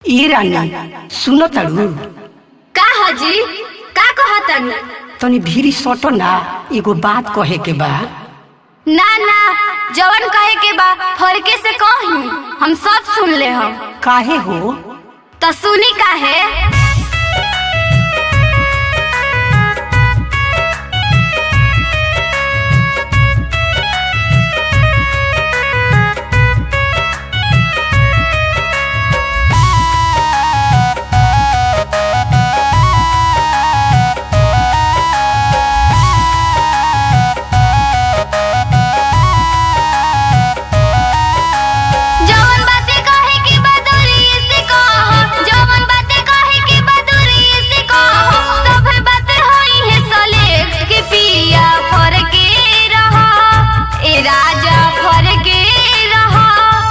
ई रानी सुनो तारू का हजी का कहतन तनी भीरी सटो ना एगो बात कहे के बा ना ना जवन कहे के बा फरके से कही हम सब सुन ले हम काहे हो तो सुनी काहे जवन बातें कहे के बा दूरी से कहो जवन बातें कहे के बा दूरी से कहो सब बातें होई है सलेक्ट के पिया फरके रहो ए राजा फरके रहो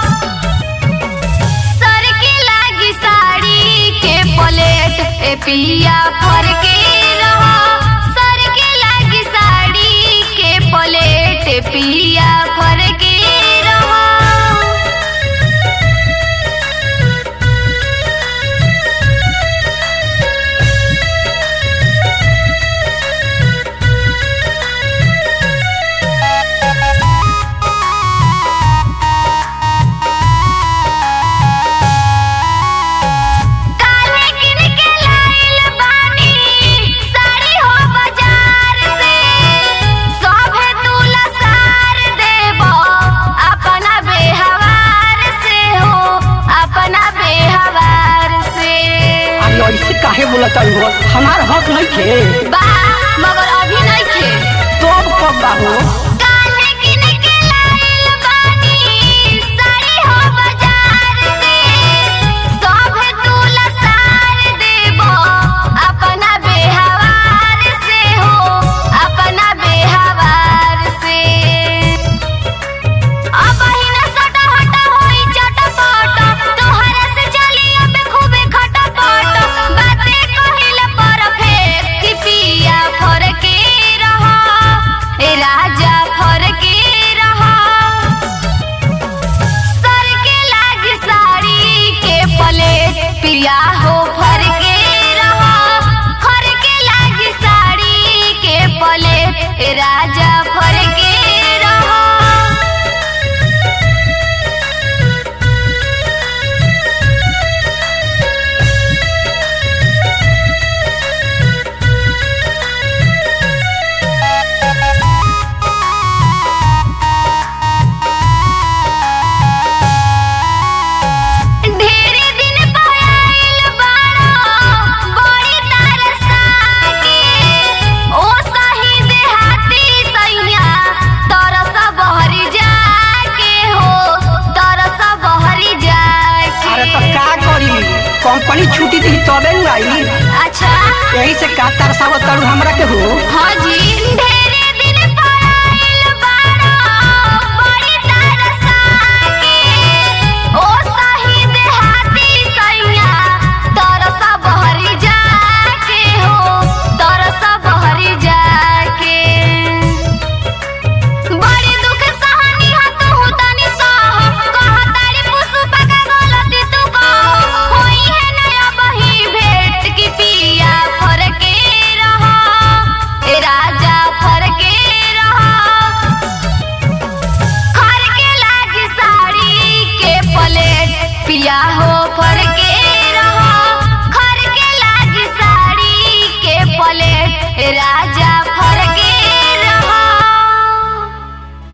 सर के लागी साड़ी के प्लेट ए पिया फरके रहो सर के लागी साड़ी के प्लेट ए पिया फरके रहो काले किन के लाइल बानी साड़ी हो बाजार से सभे तुला सार देबो अपना बेहवार से हो अपना बेहवार से अरे ऐसे काहे बोला तारू हो हमार हक नहीं थे बा मगर अभी नहीं थे तो अब कब बा हो काले किन के लाइल बानी साड़ी हो बाजार से सभे तुला सार देबो अपना बेहवार से हो अपना बेहवार से अब ही न सटा हटा होई चटपट तोहरा से चली अब खूबे खटपट बातें कहिल परफेक्ट कि पिया फरके रहा ए राजा फरके रहा सर के लाग साड़ी के प्लेट पिया हो फरके रहा फरके लाग साड़ी के प्लेट ए राजा फरके रहा ढेरे दिन पयाइल बाड़ा बड़ी तरसा के ओ सही देहाती सैया तरस बहरी जाके हो तरस बहरी जाके अरे तो का करी कंपनी छुट्टी दी तबे न आई अच्छा यही से का तरसावत तारू हमरा के हो हाँ जी ढेरे दिन पयाइल बाड़ा बड़ी तरसा के ओ सही देहाती सैया तरस बहरी जाके हो तरस बहरी जाके बड़ी दुख सहनी हा तू तनी सह कह तारी पुष्पा का गलती तू कह होई है नया बही भेंट की पिया फरके रहा ए राजा फरके रहा खर के लागी साड़ी के प्लेट पिया हो